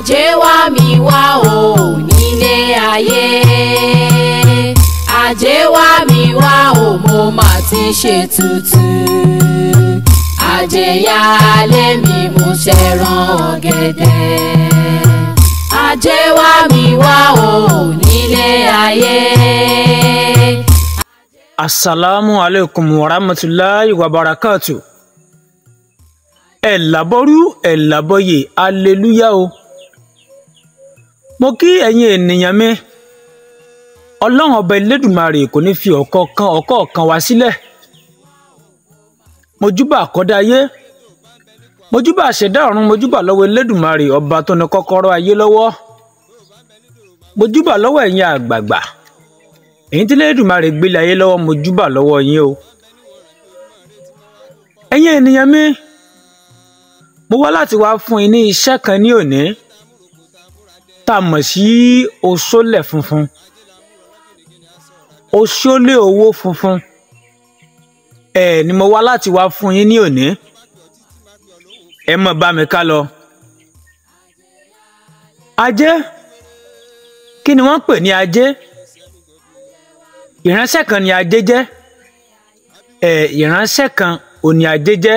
ajé wá mi wá o nílé ayé ajé wá mi wá o mo mà ti ṣe tutù ajé yálé mi mo ṣẹran ọ̀gẹ̀dẹ̀ ajé wá mi wá o nílé ayé. asalaamu aleykum wa rahmatulahi wa barakatu ẹ làbọrú ẹ làbọyè aleluya o mo kí ẹ̀yin ènìyàn mi ọlọ́run ọba elédùmarè kò ní fi ọ̀kọ̀ọ̀kan ọ̀kọ̀ọ̀kan wá sílẹ̀ mojúbà àkọ́dá ayé mojúbà àṣẹdá ọ̀run mojúbà lọ́wọ́ elédùmarè ọba tó ní kọ́kọ́rọ́ ayé lọ́wọ́ mojúbà lọ́wọ́ ẹ̀yin àgbààgbà èyí tí elédùmarè gbélé ayé lọ́wọ́ mojúbà lọ́wọ́ yín o ẹ̀yin ènìyàn mi mo wá láti wá fún yín ní iṣẹ́ kan ní òní tá a mọ̀ sí oṣólẹ̀ funfun oṣólẹ̀ owó funfun ẹ ni mo wá láti wá fún yín ní òní ẹ mọ̀ bá mi ká lọ. ajé kí ni wọ́n pè ní ajé ìránṣẹ́ kan ni ajé jẹ́ ẹ ìránṣẹ́ kan ò ní ajé jẹ́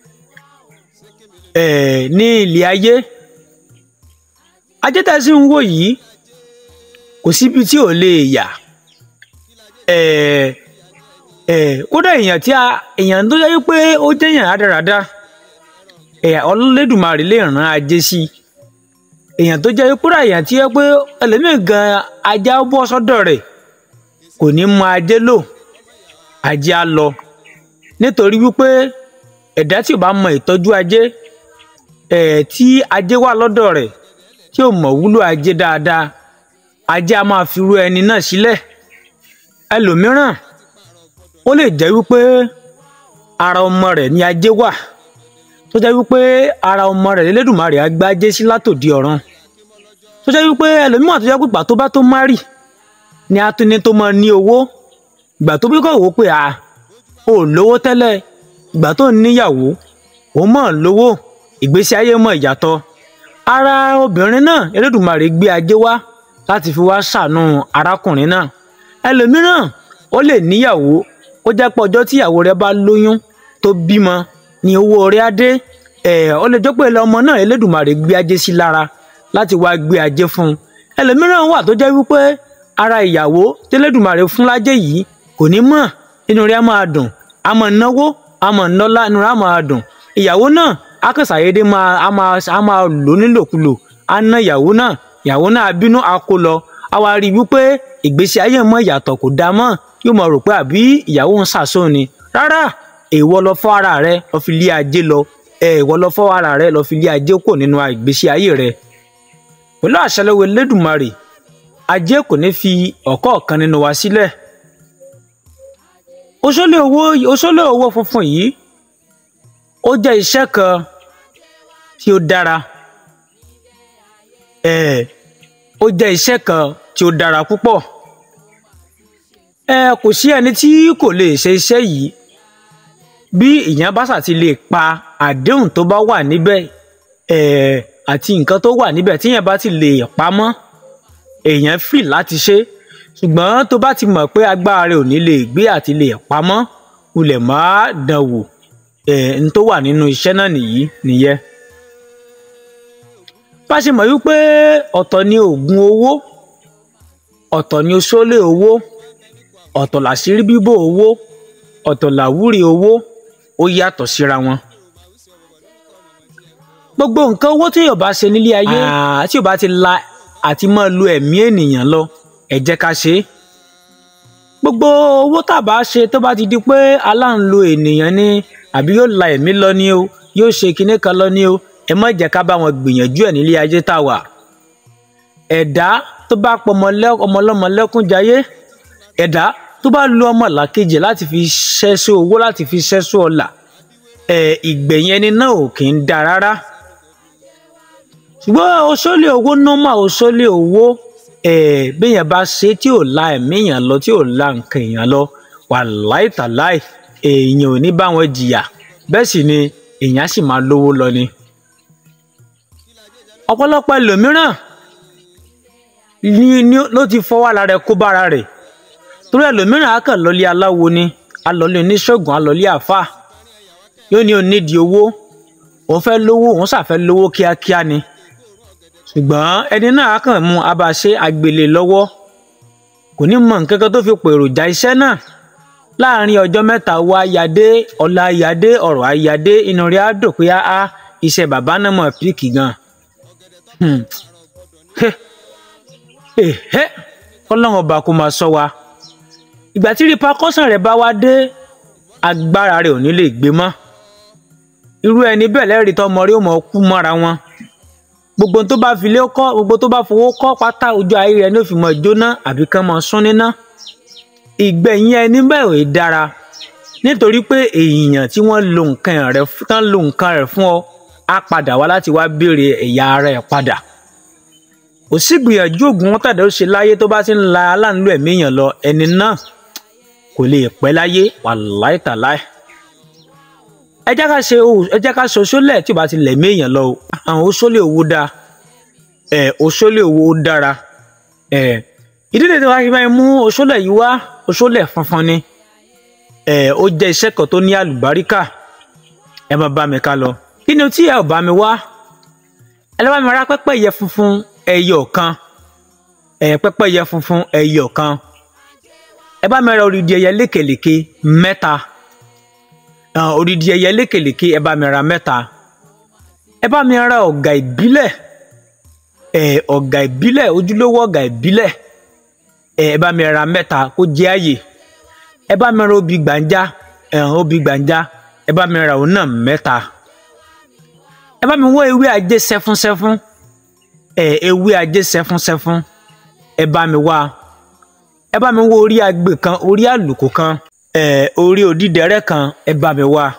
ẹ ní ilé ayé ajé tá a sì ń wò yìí kò síbi tí ò lè yà ẹ ẹ kódà èèyàn tí a èèyàn tó yẹ pé ó jẹ́yàn rádaràda ẹ̀yà ọlọ́lẹ́dùmarè lè ràn ajé sí èèyàn tó jẹ́ kódà èèyàn tí yẹ pé ẹlẹ́mìí gan ajá bọ́ sọ́dọ̀ rẹ̀ kò ní mọ ajé lò ajé á lọ nítorí wípé ẹ̀dá tí ò bá mọ ìtọ́jú ajé ẹ̀ tí ajé wà lọ́dọ̀ rẹ̀ tí ò mọ̀ wúlò ajé dáadáa ajé á máa fi rú ẹni náà sílẹ̀ ẹlòmíràn ó lè jẹ́ wípé ara ọmọ rẹ̀ ní ajé wà tó jẹ́ wípé ara ọmọ rẹ̀ lẹ́lẹ́dùnmarè á gbá ajé sí látòdì ọ̀run tó jẹ́ wípé ẹlòmíràn tó jẹ́ pé ìgbà tó bá tó márì ni atúni tó máa ní owó ìgbà tó bí kò wò pé à ò lówó tẹ́lẹ̀ ìgbà tó níyàwó ó mọ̀ lówó ìgbésí ayé mọ̀ ìyàtọ̀ ara obìnrin náà Elédùmarè gbé ajé wá láti fi wá ṣàánú arákùnrin náà ẹlòmíràn ó lè níyàwó ó jẹ́ pé ọjọ́ tíyàwó rẹ̀ bá lóyún tó bímọ ni owó rẹ̀ á dé ẹ̀ ó lè jẹ́ pé ọmọ náà Elédùmarè gbé ajé sí lára láti wá gbé ajé fún un ẹlòmíràn wà tó jẹ́ wípé ara ìyàwó tẹlẹdùmarè fún lájẹ yìí kò ní mọ̀ inú rẹ̀ á máa dùn á máa náwó á máa nọlá inú rẹ̀ á máa dùn ìyàwó náà akẹsàyédé máa á máa á máa lò nílòkulò á ná ìyàwó náà ìyàwó náà bínú á kó lọ á wá rí i wípé ìgbésí ayé mọ ìyàtọ̀ kò dáa mọ́ yóò mọ̀ rò pé àbí ìyàwó ń ṣàṣọ ni rárá èèwọ̀ lọ fọ́ ara rẹ̀ lọ fi lé ajé lọ èèwọ̀ lọ fọ́ ara rẹ̀ lọ fi lé ajé kò nínú ìgbésí ayé rẹ̀ pẹ̀lú àṣẹ lọ́wọ́ Elédùmarè ajé kò ní fi ọ̀kọ̀ọ̀kan nínú wa sílẹ̀ oṣólé owó oṣólé owó funfun yìí ó jẹ́ iṣẹ́ kan tí ó dára ẹ̀ ó jẹ́ iṣẹ́ kan tí ó dára púpọ̀ ẹ kò sí ẹni tí kò lè ṣe iṣẹ́ yìí bí ìyẹn bá ṣàti lè pa àdéhùn tó bá wà níbẹ̀ ẹ̀ àti nǹkan tó wà níbẹ̀ tíyẹn bá ti lè pamọ́ èèyàn fì láti ṣe ṣùgbọ́n tó bá ti mọ̀ pé agbára rẹ̀ ò ní lè gbé àti lè pamọ́ ulẹ̀ má dán wò ẹ̀ ń tó wà nínú iṣẹ́ náà nìyí nìyẹn. bá a ṣe mọ̀ wípé ọ̀tọ̀ ni oògùn owó ọ̀tọ̀ ni oṣólé owó ọ̀tọ̀ làṣírí bíbò owó ọ̀tọ̀ làwúrí owó ó yàtọ̀ síra wọn gbogbo nǹkan owó tí yóò bá ṣe nílé ayé tí yóò bá ti la àti máa lo ẹ̀mí ènìyàn lọ ẹ jẹ́ ká ṣe é gbogbo owó tá a bá ṣe tó bá ti di pé aláǹlo ènìyàn ni àbí yóò la ẹ̀mí lọ ni o yóò ṣe kinní kan lọ ni o ẹ má jẹ́ ká bá wọn gbìyànjú ẹ̀ nílé ayé tá a wà ẹ̀dá tó bá pọ̀ ọmọlọ́mọ lẹ́kún jayé ẹ̀dá tó bá lo ọmọ làkejì láti fi ṣẹ́sọ́ owó láti fi ṣẹ́sọ́ ọlà ẹ̀ ìgbẹ̀yìn ẹni náà ò kì í da rárá ṣùgbọ́n oṣólé owó nọ́mà oṣólé owó ẹ̀ béèyàn bá ṣe tí ò la ẹ̀mí èèyàn lọ tí ò la nǹkan èèyàn lọ wàláì tàláì èèyàn ò ní bá wọn jìyà bẹ́ẹ̀ sì ni èèyàn sì máa lówó lọ ni. ọ̀pọ̀lọpọ̀ ẹlòmíràn ni ni ló ti fọwọ́ ara rẹ̀ kó bára rẹ̀ torí ẹlòmíràn á kàn lọ́lé aláwo ni alọ́lé oníṣègùn alọ́lé àáfàá yóò ní onídìí owó òun fẹ́ lówó òun ṣàfẹ́ lówó kíákíá ni ṣùgbọ́n ẹni náà á kàn mú abàṣe àgbèlè lọ́wọ́ kò ní mọ nǹkan kan tó fi pè èròjà iṣẹ́ náà láàrin ọjọ́ mẹ́ta owó ayáde ọlá ayáde ọ̀rọ̀ ayáde inú rẹ̀ á dùn pé á iṣẹ́ bàbá náà mọ̀ píìkì gan kọ́lọ́run ọba kó máa sọ wa ìgbà tí repercussion rẹ̀ bá wá dé agbára rẹ̀ ò ní lè gbé mọ́ irú ẹni bẹ́ẹ̀ lẹ́rìí tọmọ rí ó mọ̀ kú mọ́ra wọn gbogbo tó bá fi lé kọ́ gbogbo tó bá fowó kọ́ pátá ojú ayé rẹ̀ ní ó fi mọ̀ jóná àbí kán mọ̀ sún níná ìgbẹ̀yìn ẹni bẹ́ẹ̀ ò dára nítorí pé èèyàn tí wọ́n lo nǹkan rẹ̀ tán lo nǹkan rẹ̀ fún ọ á padà wá láti wá béèrè ẹ̀yà ara ẹ̀ padà kò sí gbìyànjú ògùn wọn tàdé ó ṣe láyé tó bá ti ń la aláǹlú ẹ̀mí èèyàn lọ ẹni náà kò lè pẹ́ láyé wàláì tàláì ẹ jẹ́ ká ṣe ẹ jẹ́ ká ṣe oṣólẹ̀ tí o bá ti lẹ̀mí èèyàn lọ o àwọn oṣólẹ̀ owó dáa ẹ oṣólẹ̀ owó dára ẹ ìdílé tí wàá fi máa mú oṣólẹ̀ yìí wá oṣólẹ̀ funfun ni ẹ ó jẹ́ iṣẹ́ kan tó ní àlùbáríkà ẹ máa bá mi ká lọ kí ni o tí ẹ ò bá mi wá ẹ lọ́ bá mi ra pẹ́pẹ́yẹ funfun ẹyọ kan ẹ pẹ́pẹ́yẹ funfun ẹyọ kan ẹ bá mi ra odidi ẹyẹ lékelèké mẹ́ta odidi ẹyẹ lékelèké ẹ bá mi ra mẹ́ta ẹ bá mi ra ọ̀gà ìbílẹ̀ ẹ ọ̀gà ìbílẹ̀ ojúlówó ọ̀gà ìbílẹ̀ ẹ ẹ bá mi ra mẹ́ta kó jẹ́ àyè ẹ bá mi ra obì gbàǹjà ẹ̀hán obì gbàǹjà ẹ bá mi ra òun náà mẹ́ta ẹ bá mi wọ ewé ajé sẹ́fúnsẹ́fún ẹ ewé ajé sẹ́fúnsẹ́fún ẹ bá mi wá ẹ bá mi wọ orí agbè kan orí àlùkò kan ẹ orí òdìdẹrẹ́ kan ẹ bá mi wá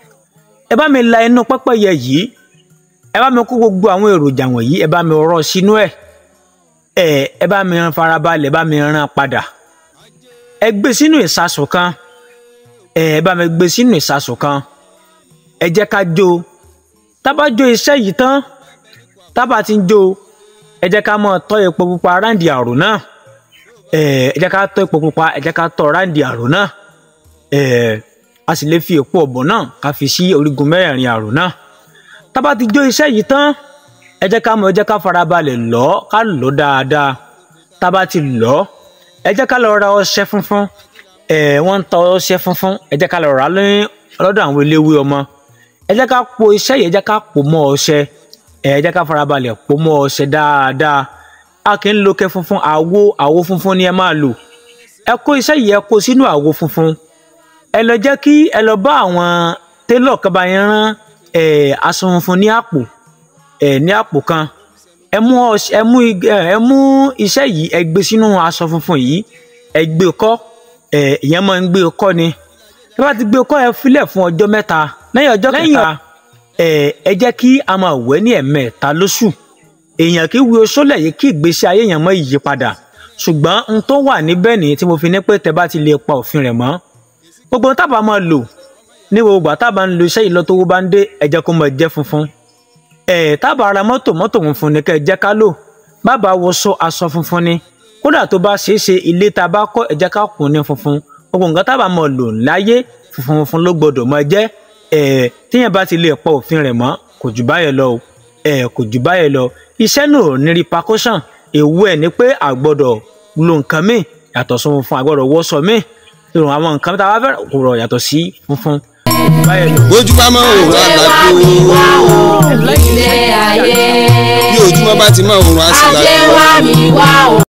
ẹ bá mi la inú pẹ́pẹ́yẹ yìí ẹ bá mi kó gbogbo àwọn èròjà wọ̀nyí ẹ bá mi rọ sínú ẹ ẹ ẹ bá mi farabalẹ̀ ẹ bá mi rán padà ẹ gbé sínú ìsasùn kan ẹ ẹ bá mi gbé sínú ìsasùn kan ẹ jẹ́ ká jó tábà jó iṣẹ́ yìí tán tábà ti ń jó ẹ jẹ́ ká máa tọ́ epo pupa ráǹdì àrò náà ẹ ẹ jẹ́ ká tọ́ epo pupa ẹ jẹ́ ká tọ́ ráǹdì àrò náà ẹ a sì lè fi èpo ọ̀bọ̀ náà ká fi sí orígun mẹ́rẹ̀ẹ̀rin àrò náà tábà ti jó iṣẹ́ yìí tán ẹ jẹ́ ká mọ̀ ẹ jẹ́ ká farabalẹ̀ lọ̀ ká lọ̀ dáadáa tábà ti lọ̀ ẹ jẹ́ ká lọ ra ọṣẹ funfun ẹ wọ́n ń ta ọṣẹ funfun ẹ jẹ́ ká lọ rà á lọ́dọ̀ àwọn eléwé ọmọ ẹ jẹ́ ká po iṣẹ́ yìí ẹ jẹ́ ká pò mọ́ ọṣẹ ẹ jẹ́ ká farabalẹ̀ pò mọ́ ọṣẹ dáadáa a kì í lo kẹ funfun àwo àwo funfun ni ẹ máa lò ẹ kó iṣẹ́ yìí ẹ kó sínú àwo funfun ẹ lọ jẹ́ kí ẹ lọ bá àwọn télọ̀ kaba yẹn rán ẹ aṣọ funfun ní àpò ẹ ní àpò kan ẹ mú ẹ mú ẹ mú iṣẹ́ yìí ẹ gbé sínú aṣọ funfun yìí ẹ gbé kọ́ ẹ ìyẹn máa ń gbé kọ́ ni ẹ bá ti gbé kọ́ ẹ filẹ̀ fún ọjọ́ mẹ́ta lẹ́yìn ọjọ́ kẹta ẹ ẹ jẹ́ kí a máa wẹ̀ ní ẹ̀mẹ́ta lóṣù èèyàn kì í wo sólẹ̀ yìí kí ìgbésí ayé èèyàn mọ́ ìyípadà ṣùgbọ́n n tó wà níbẹ̀ nìyí tí mo fi ní pé tẹ bá ti lè pa òfin rẹ̀ mọ́ gbogbo tábà máa lò ní gbogbo àtàbà ń lo iṣẹ́ yìí lọ́tọ́wọ́ bá ń dé ẹ jẹ́ kó máa jẹ́ funfun ẹ̀ tábà ara mọ́tò mọ́tò funfun ni kẹ́ ẹ jẹ́ ká lò bàbá wọṣọ aṣọ funfun ni kódà tó bá ṣeé ṣe ilé tá a bá kọ́ ẹ jẹ́ ká kùn ní funfun gbogbo nǹkan tábà máa lò láyé funfun funfun ló gbọdọ̀ máa jẹ́ ẹ̀ tíyẹn bá ti lè pa òfin rẹ̀ mọ́ kò jù báyẹn lọ o ẹ̀ kò jù báyẹn lọ iṣẹ́ náà ní repercussion èwo ẹ̀ ni pé àgbọ̀dọ̀ lo nǹkan míì yàtọ̀ sí funfun àgbọ̀dọ̀ wọṣọ míì ìrùn àwọn nǹkan tá a bá fẹ́ kò rọ̀ yàtọ̀ sí funfun báyẹn lọ. bójúbá máa ń òun àlàgbò ilé ayé bí ojúmọ́ bá ti máa òun ajé àṣìlágbò. wá mi wá o.